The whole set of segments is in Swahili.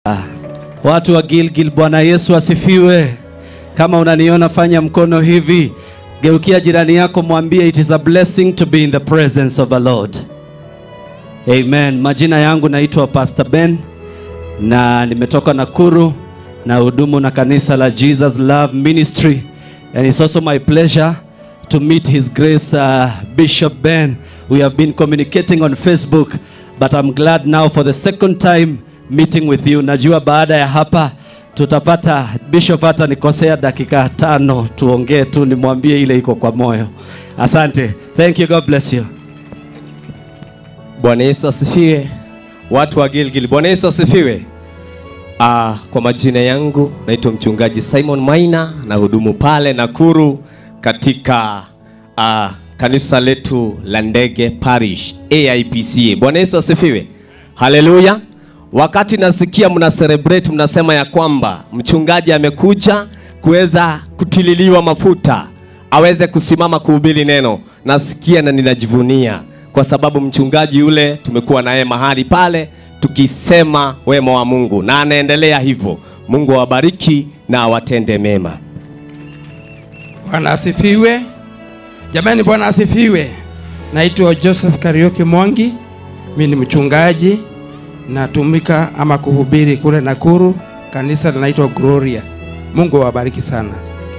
Watu wa Gilgil, Bwana Yesu asifiwe. Kama unaniona fanya mkono hivi, geukia jirani yako, mwambie it is a blessing to be in the presence of the Lord. Amen. Majina yangu naitwa Pastor Ben na nimetoka Nakuru na hudumu na kanisa la Jesus Love Ministry and it's also my pleasure to meet his grace uh, Bishop Ben. We have been communicating on Facebook but I'm glad now for the second time meeting with you. Najua baada ya hapa tutapata Bishop hata nikosea dakika tano tuongee tu nimwambie ile iko kwa moyo. Asante. Thank you. God bless you. Bwana Yesu asifiwe. Watu wa Gilgil, Bwana Yesu asifiwe. Ah, kwa majina yangu naitwa mchungaji Simon Maina na hudumu pale Nakuru katika ah, kanisa letu la Ndege Parish AIPCA. Bwana Yesu asifiwe. Haleluya. Wakati nasikia mna celebrate mnasema ya kwamba mchungaji amekuja kuweza kutililiwa mafuta aweze kusimama kuhubiri neno, nasikia na ninajivunia kwa sababu mchungaji yule tumekuwa naye mahali pale tukisema wema wa Mungu na anaendelea hivyo. Mungu awabariki na awatende mema. Bwana asifiwe. Jamani, Bwana asifiwe. Naitwa Joseph Karioki Mwangi, mimi ni mchungaji, natumika ama kuhubiri kule Nakuru, kanisa linaitwa Gloria. Mungu awabariki sana.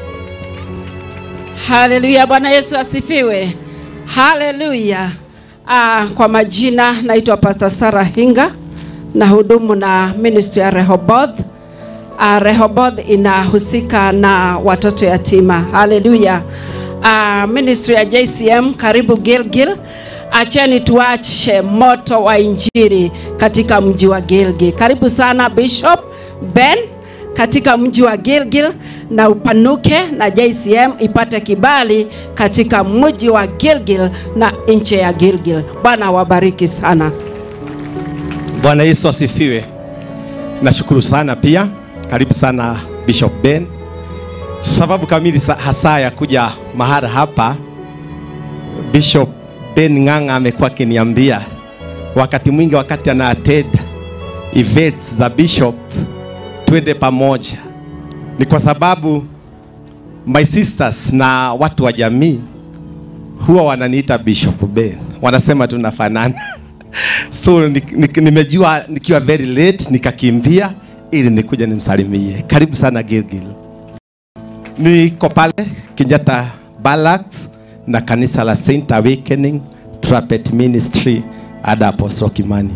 Haleluya, Bwana Yesu asifiwe. Haleluya. Ah, kwa majina naitwa Pastor Sarah Hinga na hudumu na ministry ya Rehoboth. Ah, Rehoboth inahusika na watoto yatima. Haleluya. Ah, ministry ya JCM karibu Gilgil. Acheni tuache moto wa injili katika mji wa Gilgil. Karibu sana Bishop Ben katika mji wa Gilgil na upanuke na JCM ipate kibali katika mji wa Gilgil na nchi ya Gilgil. Bwana awabariki sana. Bwana Yesu asifiwe. Nashukuru sana pia, karibu sana Bishop Ben. Sababu kamili sa- hasa ya kuja mahali hapa, Bishop Ben Ng'ang'a amekuwa akiniambia wakati mwingi, wakati ana attend events za Bishop, twende pamoja. Ni kwa sababu my sisters na watu wa jamii huwa wananiita Bishop Ben, wanasema tunafanana so ni- ni- nimejua nikiwa very late nikakimbia ili nikuja nimsalimie. Karibu sana Gilgil. Niko pale Kenyatta Barracks na kanisa la Saint Awakening Trumpet Ministry ada Apostle Kimani.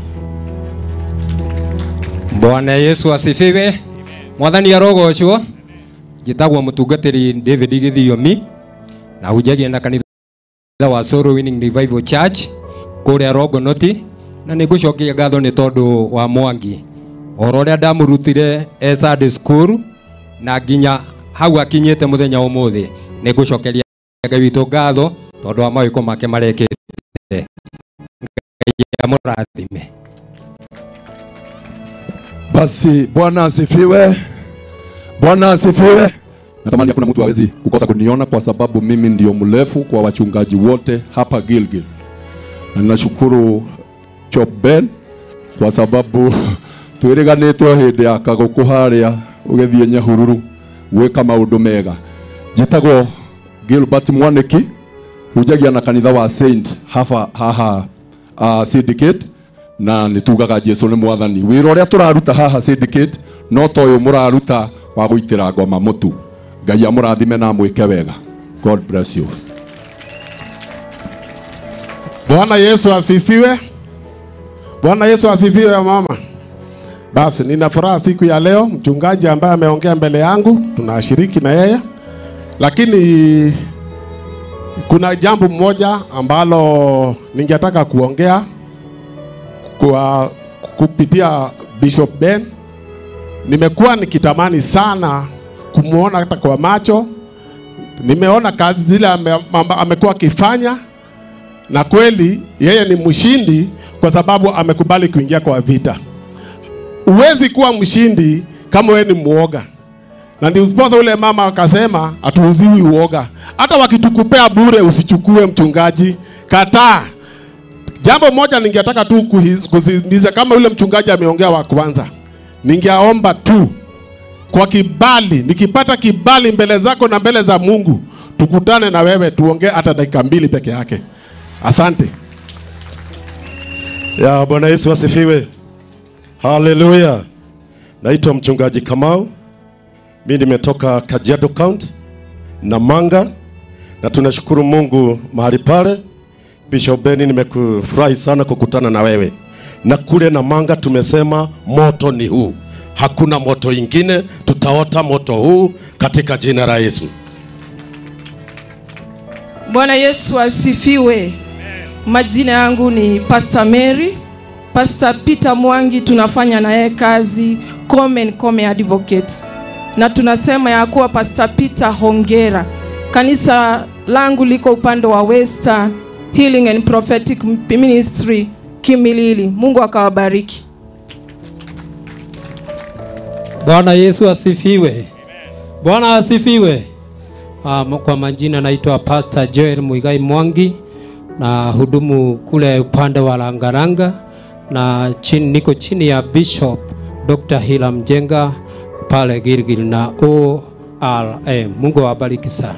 Bwana Yesu asifiwe. Mwathani arogocwo. Njĩtagwo mũtungatĩri David Gĩthiomi na hunjagia na kanitha wa Soul Winning Revival Church kũrĩa Rongonoti na nĩ ngũcokia ngatho nĩ tondũ wa Mwangi oro ũrĩa ndamũrutire e Sunday school na nginya hau akinyĩte mũthenya ũmũthĩ nĩ ngũcokeria Ngai witũ ngatho tondũ wa mawĩko make marekĩte Ngai amũrathime Basi Bwana asifiwe. Bwana asifiwe. Natamani hakuna mtu hawezi kukosa kuniona kwa sababu mimi ndio mrefu kwa wachungaji wote hapa Gilgil. Na ninashukuru Chop Ben kwa sababu twiriganitwo hindi ya kaguku haria ugithie nyahururu gwika maundu mega. Njitagwo Gilbert Mwaniki hujagia na kanitha wa Saint hafa haha uh, syndicate na nä tugaga jesu nä mwathani wä ra å rä a tå raruta haha syndicate no ta å yå må raruta wa gå itä ra ngoma må tu ngai amå rathime na mwä ke wega god bless you Bwana Yesu asifiwe. Bwana Yesu asifiwe mama. Basi nina furaha siku ya leo, mchungaji ambaye ameongea mbele yangu, tunashiriki na yeye, lakini kuna jambo moja ambalo ningetaka kuongea kwa kupitia Bishop Ben. Nimekuwa nikitamani sana kumwona hata kwa macho. Nimeona kazi zile ame, amba- amekuwa akifanya na kweli yeye ni mshindi kwa sababu amekubali kuingia kwa vita. Huwezi kuwa mshindi kama wewe ni muoga, na ndiposa ule mama akasema hatuuziwi uoga. Hata wakitukupea bure usichukue, mchungaji, kataa. Jambo moja ningetaka tu kuhis- kusisitiza kama yule mchungaji ameongea wa kwanza, ningeomba tu kwa kibali, nikipata kibali mbele zako na mbele za Mungu, tukutane na wewe tuongee hata dakika mbili peke yake. Asante. Ya Bwana Yesu asifiwe. Haleluya. Naitwa mchungaji Kamau. Mimi nimetoka Kajiado County Namanga, na tunashukuru Mungu mahali pale. Bishop Beni, nimekufurahi sana kukutana na wewe, na kule Namanga tumesema moto ni huu, hakuna moto ingine, tutaota moto huu katika jina la Yesu. Bwana Yesu asifiwe. Majina yangu ni Pastor Mary. Pastor Peter Mwangi tunafanya na yeye kazi Come Come Advocate. Na tunasema ya kuwa Pastor Peter hongera. Kanisa langu liko upande wa Western Healing and Prophetic Ministry Kimilili. Mungu akawabariki. Bwana Yesu asifiwe. Bwana asifiwe. Um, kwa majina naitwa Pastor Joel Muigai Mwangi na hudumu kule upande wa Langalanga na chini, niko chini ya Bishop Dr. Hila Mjenga pale Gilgil na ORA. Mungu awabariki sana.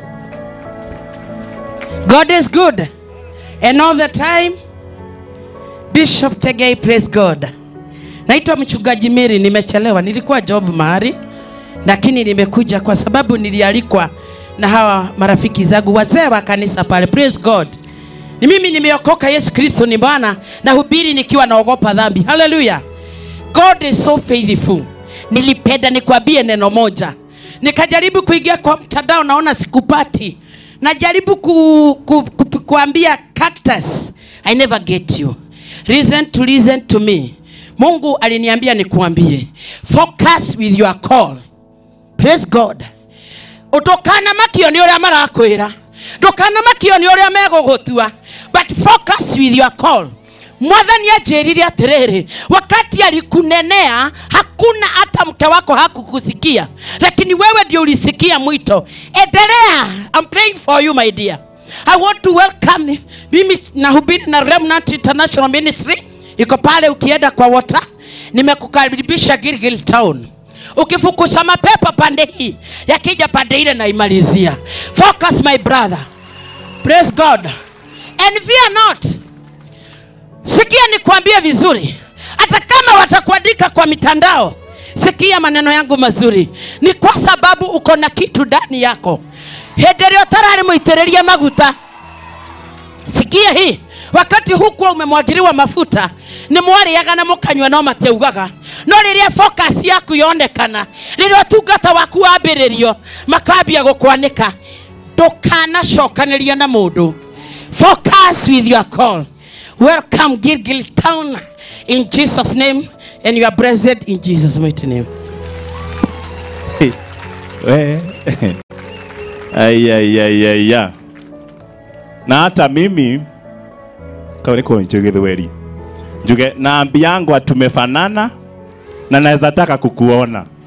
God is good. And all the time, Bishop Tegei, praise God. Naitwa mchungaji Miri, nimechelewa. Nilikuwa job mahali, lakini nimekuja kwa sababu nilialikwa na hawa marafiki zangu wazee wa kanisa pale. Praise God. Ni mimi nimeokoka, Yesu Kristo ni Bwana, na hubiri nikiwa naogopa dhambi. Haleluya. God is so faithful. Nilipenda nikwambie neno moja, nikajaribu kuingia kwa mtandao, naona sikupati. Najaribu ku, ku, ku, kuambia cactus, I never get you. Listen to listen to me. Mungu aliniambia nikuambie, focus with your call. Praise God. Utokana makio ni uria marakwira ndukana makio ni uria megugutua but focus with your call mwathani anjĩrire atĩrĩrĩ wakati alikunenea hakuna hata mke wako hakukusikia lakini wewe ndio ulisikia mwito endelea I'm praying for you my dear I want to welcome mimi nahubiri na Remnant International Ministry iko pale ukienda kwa water nimekukaribisha Gilgil Town ukifukusha mapepo pande hii yakija pande ile naimalizia focus my brother praise god and fear not sikia nikwambie vizuri hata kama watakuandika kwa mitandao sikia maneno yangu mazuri ni kwa sababu uko na kitu ndani yako hĩndĩ ĩrĩa ũtararĩ mũitĩrĩrie maguta sikia hii wakati hukuwa umemwagiriwa mafuta nĩ mwarĩaga na mũkanyua no matiaugaga no rĩrĩa focus yaku yonekana rĩrĩa ũtungata waku wambĩrĩrio makambia gũkwanĩka ndũkanacokanĩria na mũndũ focus with your call welcome gilgil town in jesus name and you are blessed in jesus mighty name we aiaiaiaia na hata mimi kama niko njuge njuge na ambi yangu tumefanana na naweza taka kukuona